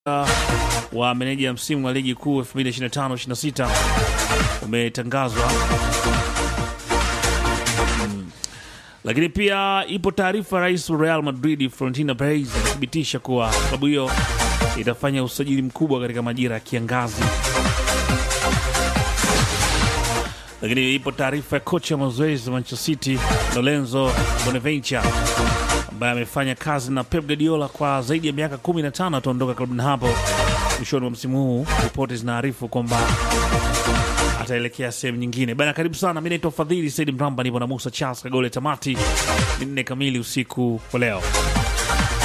wa meneja ya msimu wa ligi kuu 2025-26 umetangazwa. Mm. Lakini pia ipo taarifa, rais wa Real Madrid Florentino Perez amethibitisha kuwa klabu hiyo itafanya usajili mkubwa katika majira ya kiangazi. Lakini ipo taarifa ya kocha wa mazoezi wa Manchester City Lorenzo Bonaventure ambaye amefanya kazi na Pep Guardiola kwa zaidi ya miaka 15 ataondoka klabuni hapo mwishoni mwa msimu huu. Ripoti zinaarifu kwamba ataelekea sehemu nyingine bana. Karibu sana, mi naitwa Fadhili Saidi Mramba, nipo na Musa Charles Kagole. Tamati ni nne kamili usiku wa leo.